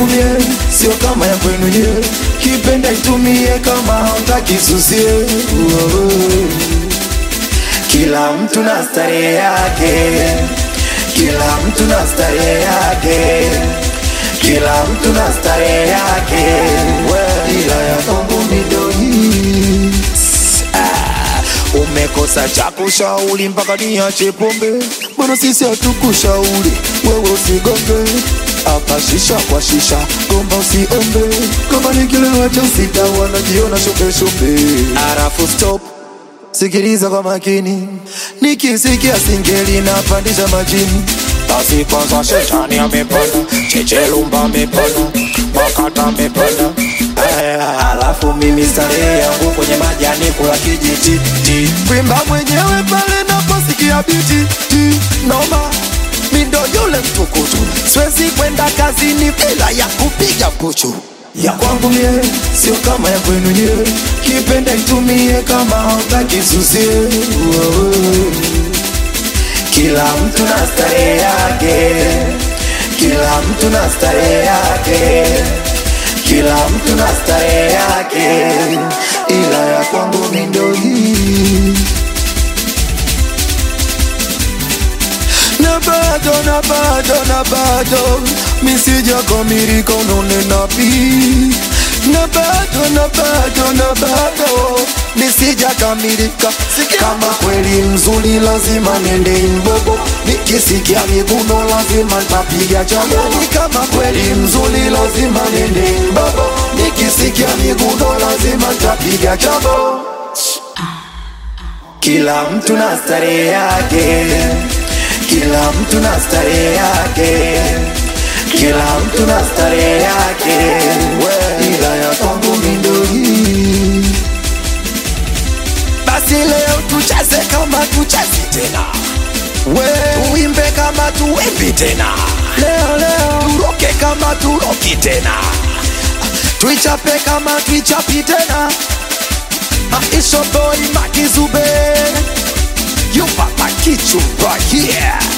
mie sio kama ya kwenu nyewe, kipenda itumie kama hautaki susie. Kila mtu na starehe yake, kila mtu na starehe yake, kila mtu na starehe yake, ila ya kwangu mi ndo hii. Ah, Umekosa cha kushauri mpaka niache pombe, bwana sisi hatukushauri wewe usigonge hapa shisha kwa shisha, gomba usiombe, kama ni kilewa cha usita wanajiona shope shope. Arafu stop Sikiliza kwa makini, nikisikia singeli napandisha majini. Basi kwanza shetani amepanda, chechelumba amepanda, makata amepanda. Aya, Alafu mimi starehe yangu kwenye majani kula kijiti ti. Kwimba mwenyewe pale naposikia biti ti. Noma mi ndo yule mtukutu, siwezi kwenda kazini bila ya kupiga kuchu ya kwangu mie sio kama ya kwenu nyewe, kipenda itumie kama hautaki susie. Kila mtu na starehe yake, kila mtu na starehe yake, kila mtu na starehe yake, ila ya kwangu mi ndo hii na bado na bado na bado misijakamilika unanena pi na bado na bado na bado misijakamilika kama kweli mzuri lazima nende imbogo nikisikia miguno lazima ntapiga chamoni kama kweli mzuri lazima nende imbogo nikisikia miguno lazima ntapiga chabo kila mtu na starehe yake kila mtu na starehe yake, kila mtu na starehe yake, ila ya kwangu mi ndo hii. Basi leo tucheze kama tuchezi tena, we tuimbe kama tuimbi tena, leo leo turoke kama turoki tena, tuichape kama tuichapi tena. Maisha boy Makizube You papa kichu right here